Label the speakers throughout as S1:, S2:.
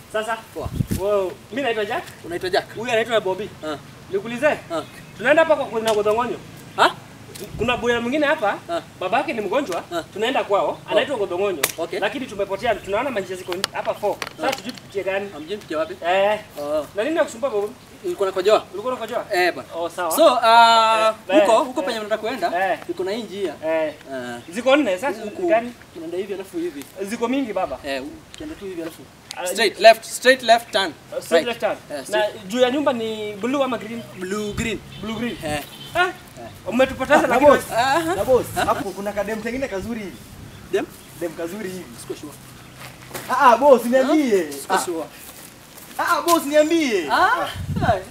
S1: Sasa
S2: Poa.
S1: wewe, mimi naitwa Jack,
S2: Unaitwa Jack?
S1: huyu anaitwa Bobby.
S2: Ah.
S1: Nikuulize,
S2: Ah.
S1: tunaenda hapa kwa kuna Godongonyo.
S2: Ha?
S1: Kuna boya mwingine hapa,
S2: Ah.
S1: babake ni mgonjwa,
S2: Ah.
S1: tunaenda kwao, anaitwa Godongonyo.
S2: Okay.
S1: Lakini tumepotea, tunaona manjia ziko hapa 4. Sasa tujui tupitie gani?
S2: Amjini mpitia wapi?
S1: Eh,
S2: Oh.
S1: na nini nakusumbua Bobby?
S2: Ulikuwa nakojoa?
S1: Ulikuwa unakojoa?
S2: Eh bwana.
S1: Oh, sawa.
S2: So, uh,
S1: Eh,
S2: huko
S1: eh,
S2: huko
S1: eh.
S2: penye mnataka kuenda,
S1: Eh.
S2: iko na hii njia.
S1: Eh,
S2: Eh.
S1: ziko nne sasa
S2: Huku
S1: gani?
S2: unaenda hivi alafu hivi.
S1: Ziko mingi baba.
S2: Eh, ukienda tu hivi alafu.
S1: Ah,
S2: Straight left, straight left turn.
S1: Straight
S2: Right.
S1: left hand.
S2: Eh,
S1: Na
S2: straight.
S1: juu ya nyumba ni blue ama green?
S2: Blue green.
S1: Blue green.
S2: Eh.
S1: Ah, umetupoteza
S3: Na
S1: lakini
S3: boss,
S2: Aha.
S3: na boss, hapo kuna kadem kengine kazuri hivi.
S2: Dem?
S3: Dem kazuri hivi.
S2: Siko sure.
S3: Ah ah boss, niambie.
S2: Siko
S3: Ah
S2: sure.
S3: ah boss, niambie.
S2: Ah. hai.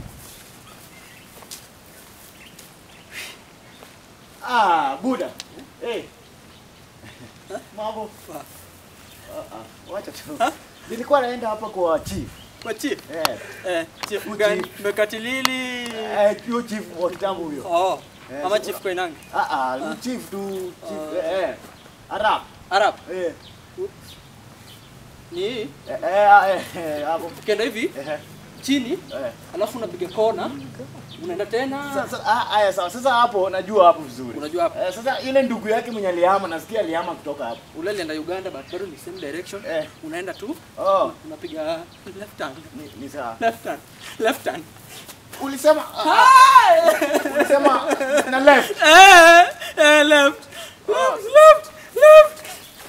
S3: Ah, buda. Eh. Mambo. Ah ah, wacha tu. Nilikuwa naenda hapa kwa chief.
S2: Kwa chief.
S3: Eh.
S2: Eh, chief
S3: Huyu
S2: gani?
S3: chief.
S2: Mekatilili.
S3: Eh, huyo chief wa kitambo huyo.
S2: Oh.
S3: Eh,
S2: Ama
S3: so-
S2: chief Koinange.
S3: Ah ah, huyo chief tu, chief eh. eh. Arab.
S2: Arab.
S3: Eh.
S2: Ni hii.
S3: Eh eh, eh, hapo.
S2: Ukienda hivi
S3: Eh.
S2: chini
S3: Eh.
S2: alafu unapiga kona unaenda tena
S3: Sasa ah haya sawa. Sasa hapo najua hapo vizuri.
S2: unajua hapo
S3: Eh, sasa ile ndugu yake mwenye alihama nasikia alihama kutoka hapo.
S2: ule alienda Uganda but bado ni same direction
S3: Eh.
S2: unaenda tu
S3: Oh,
S2: unapiga left hand
S3: ni, ni sawa.
S2: left hand left hand
S3: Ulisema ah, ulisema na left.
S2: eh, eh, left left left left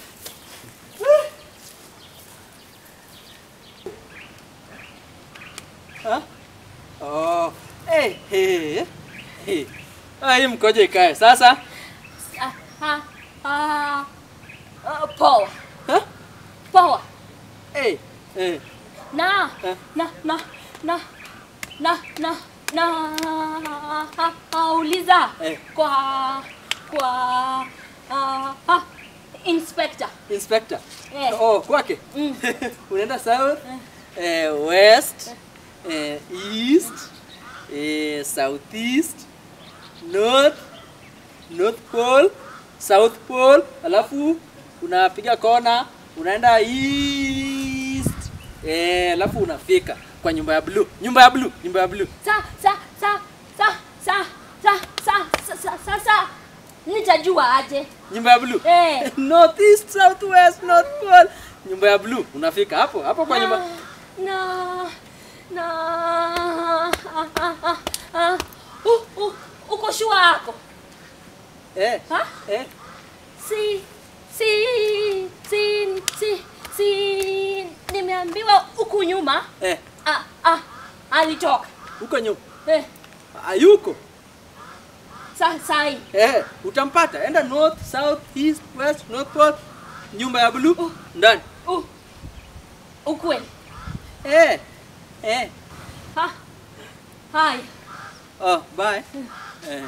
S2: Ha? Oh, eh, eh, eh. Ah, hii mkoje ikae sasa.
S4: Ah, ah, ah, ah, poa
S2: Ha?
S4: poa
S2: Eh, eh.
S4: na
S2: Eh.
S4: na na na na na na ah, ah, uliza
S2: Eh.
S4: kwa kwa ah, ah, inspector
S2: Inspector.
S4: Eh.
S2: Oh, kwake.
S4: Mm.
S2: Unaenda south, eh, west, eh, east, eh, southeast, north, north pole, south pole, alafu unapiga kona, unaenda east, eh, alafu unafika kwa nyumba ya blue. Nyumba ya blue, nyumba ya blue.
S4: sa sa sa sa sa sa sa sa sa sa sa nitajua aje
S2: Nyumba ya blue.
S4: eh
S2: Northeast, southwest, north pole. Nyumba ya blue. Unafika hapo, hapo kwa nyumba.
S4: na na ah, ah, ah, ah. Uh, uh, uko shua yako
S2: Eh.
S4: ha?
S2: Eh.
S4: si si si si si nimeambiwa huku nyuma
S2: Eh.
S4: ah, ah, alitoka
S2: Huko nyuma.
S4: eh,
S2: Hayuko.
S4: sa sai
S2: Eh, utampata. Enda north, south, east, west, north pole. Nyumba ya blue ndani.
S4: uh, ukweli
S2: Eh. Eh.
S4: ha hai
S2: Oh, bye. Eh.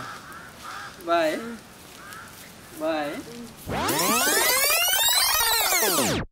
S2: Bye. Bye.